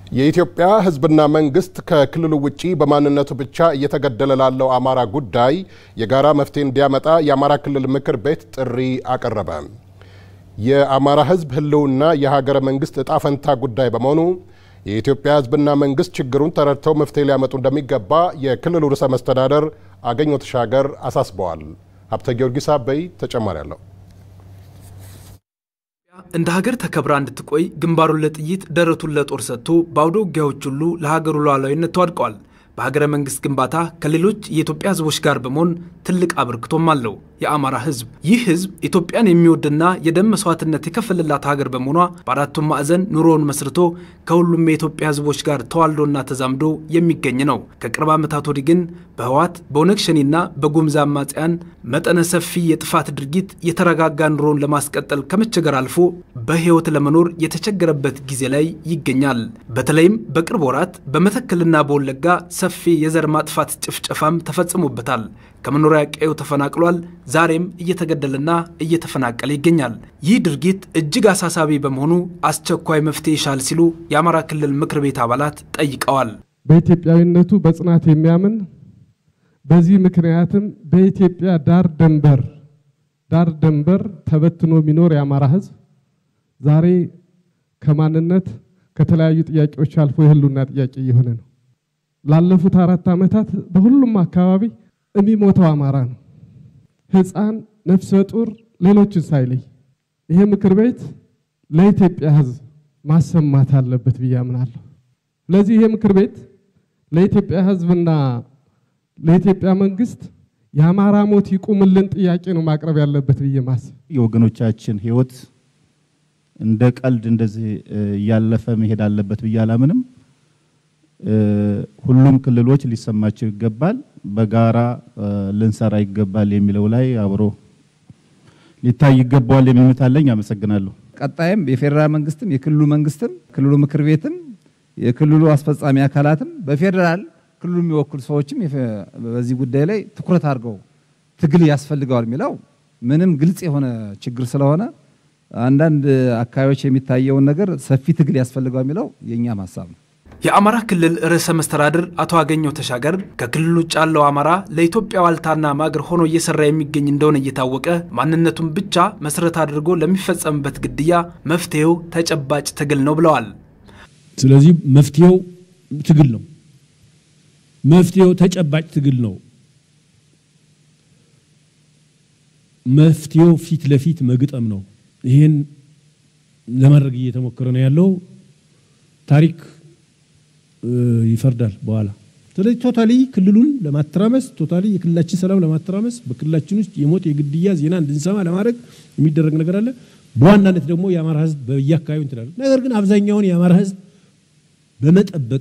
የኢትዮጵያ ሕዝብና መንግስት ከክልሉ ውጪ በማንነቱ ብቻ እየተገደለ ላለው አማራ ጉዳይ የጋራ መፍትሄ እንዲያመጣ የአማራ ክልል ምክር ቤት ጥሪ አቀረበ። የአማራ ሕዝብ ህልውና የሀገረ መንግስት እጣ ፈንታ ጉዳይ በመሆኑ የኢትዮጵያ ሕዝብና መንግስት ችግሩን ተረድተው መፍትሄ ሊያመጡ እንደሚገባ የክልሉ ርዕሰ መስተዳደር አገኘሁ ተሻገር አሳስበዋል። ሀብተ ጊዮርጊስ አበይ ተጨማሪ አለው። እንደ ሀገር ተከብራ እንድትቆይ ግንባሩን ለጥይት ደረቱን ለጦር ሰጥቶ በአውደ ውጊያዎች ሁሉ ለሀገሩ ሉዓላዊነት ተዋድቀዋል። በሀገረ መንግስት ግንባታ ከሌሎች የኢትዮጵያ ህዝቦች ጋር በመሆን ትልቅ አበርክቶም አለው። የአማራ ህዝብ ይህ ህዝብ ኢትዮጵያን የሚወድና የደም መስዋዕትነት የከፈለላት ሀገር በመሆኗ በአራቱም ማዕዘን ኑሮውን መስርቶ ከሁሉም የኢትዮጵያ ህዝቦች ጋር ተዋልዶና ተዛምዶ የሚገኝ ነው። ከቅርብ ዓመታት ወዲህ ግን በህወሓት በኦነግ ሸኔና በጉምዝ አማጽያን መጠነ ሰፊ የጥፋት ድርጊት የተረጋጋ ኑሮውን ለማስቀጠል ከመቸገር አልፎ በህይወት ለመኖር የተቸገረበት ጊዜ ላይ ይገኛል። በተለይም በቅርብ ወራት በመተከልና በወለጋ ሰፊ የዘር ማጥፋት ጭፍጨፋም ተፈጽሞበታል። ከመኖሪያ ቀዬው ተፈናቅሏል። ዛሬም እየተገደለና እየተፈናቀለ ይገኛል። ይህ ድርጊት እጅግ አሳሳቢ በመሆኑ አስቸኳይ መፍትሄ ይሻል ሲሉ የአማራ ክልል ምክር ቤት አባላት ጠይቀዋል። በኢትዮጵያዊነቱ በጽናት የሚያምን በዚህ ምክንያትም በኢትዮጵያ ዳር ደንበር ዳር ደንበር ተበትኖ የሚኖር የአማራ ህዝብ ዛሬ ከማንነት ከተለያዩ ጥያቄዎች አልፎ የህልውና ጥያቄ እየሆነ ነው። ላለፉት አራት ዓመታት በሁሉም አካባቢ የሚሞተው አማራ ነው። ህፃን፣ ነፍሰ ጡር፣ ሌሎችን ሳይለይ ይሄ ምክር ቤት ለኢትዮጵያ ህዝብ ማሰማት አለበት ብዬ አምናለሁ። ስለዚህ ይሄ ምክር ቤት ለኢትዮጵያ ህዝብና ለኢትዮጵያ መንግስት የአማራ ሞት ይቁምልን ጥያቄ ነው ማቅረብ ያለበት ብዬ ማስብ የወገኖቻችን ህይወት እንደ ቀልድ እንደዚህ እያለፈ መሄድ አለበት ብዬ አላምንም። ሁሉም ክልሎች ሊሰማቸው ይገባል፣ በጋራ ልንሰራ ይገባል የሚለው ላይ አብሮ ሊታይ ይገባዋል የሚል እምነት አለኝ። አመሰግናለሁ። ቀጣይም የፌዴራል መንግስትም የክልሉ መንግስትም ክልሉ ምክር ቤትም የክልሉ አስፈጻሚ አካላትም በፌዴራል ክልሉ የሚወክሉ ሰዎችም በዚህ ጉዳይ ላይ ትኩረት አድርገው ትግል ያስፈልገዋል የሚለው ምንም ግልጽ የሆነ ችግር ስለሆነ አንዳንድ አካባቢዎች የሚታየውን ነገር ሰፊ ትግል ያስፈልገዋል የሚለው የእኛም ሀሳብ ነው። የአማራ ክልል ርዕሰ መስተዳድር አቶ አገኘሁ ተሻገር ከክልል ውጭ ያለው አማራ ለኢትዮጵያ ዋልታና ማገር ሆኖ እየሰራ የሚገኝ እንደሆነ እየታወቀ ማንነቱን ብቻ መሰረት አድርጎ ለሚፈጸምበት ግድያ መፍትሄው ተጨባጭ ትግል ነው ብለዋል። ስለዚህ መፍትሄው ትግል ነው። መፍትሄው ተጨባጭ ትግል ነው። መፍትሄው ፊት ለፊት መግጠም ነው። ይህን ለማድረግ እየተሞከረ ነው ያለው። ታሪክ ይፈርዳል በኋላ። ስለዚህ ቶታሊ ክልሉን ለማተራመስ ቶታሊ የክልላችን ሰላም ለማተራመስ በክልላችን ውስጥ የሞት የግድያ ዜና እንድንሰማ ለማድረግ የሚደረግ ነገር አለ። በዋናነት ደግሞ የአማራ ሕዝብ በየአካባቢው እንትላለ። ነገር ግን አብዛኛውን የአማራ ሕዝብ በመጠበቅ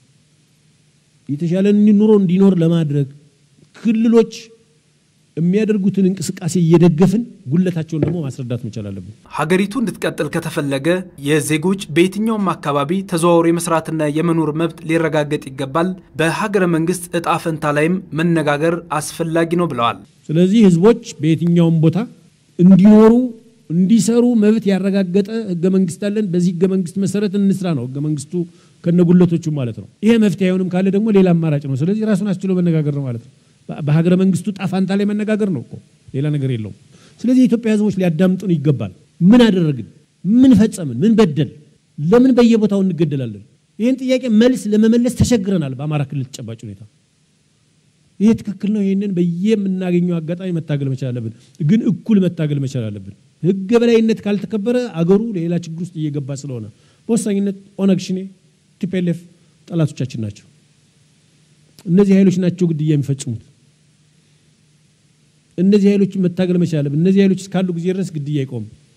የተሻለ ኑሮ እንዲኖር ለማድረግ ክልሎች የሚያደርጉትን እንቅስቃሴ እየደገፍን ጉለታቸውን ደግሞ ማስረዳት መቻል አለብን። ሀገሪቱ እንድትቀጥል ከተፈለገ የዜጎች በየትኛውም አካባቢ ተዘዋውሮ የመስራትና የመኖር መብት ሊረጋገጥ ይገባል። በሀገረ መንግስት እጣ ፈንታ ላይም መነጋገር አስፈላጊ ነው ብለዋል። ስለዚህ ህዝቦች በየትኛውም ቦታ እንዲኖሩ እንዲሰሩ መብት ያረጋገጠ ህገ መንግስት አለን። በዚህ ህገ መንግስት መሰረት እንስራ ነው ህገ መንግስቱ ከነጉለቶቹ ማለት ነው። ይሄ መፍትሄ አይሆንም ካለ ደግሞ ሌላ አማራጭ ነው። ስለዚህ ራሱን አስችሎ መነጋገር ነው ማለት ነው። በሀገረ መንግስቱ ጣፋንታ ላይ መነጋገር ነው እኮ ሌላ ነገር የለውም። ስለዚህ የኢትዮጵያ ህዝቦች ሊያዳምጡን ይገባል። ምን አደረግን? ምን ፈጸምን? ምን በደል? ለምን በየቦታው እንገደላለን? ይህን ጥያቄ መልስ ለመመለስ ተቸግረናል። በአማራ ክልል ተጨባጭ ሁኔታ ይሄ ትክክል ነው። ይህንን በየምናገኘው አጋጣሚ መታገል መቻል አለብን፣ ግን እኩል መታገል መቻል አለብን። ህገ በላይነት ካልተከበረ አገሩ ሌላ ችግር ውስጥ እየገባ ስለሆነ በወሳኝነት ኦነግ፣ ሸኔ፣ ቲፒኤልኤፍ ጠላቶቻችን ናቸው። እነዚህ ኃይሎች ናቸው ግድያ የሚፈጽሙት። እነዚህ ኃይሎችን መታገል መቻል አለብን። እነዚህ ኃይሎች እስካሉ ጊዜ ድረስ ግድያ አይቆምም።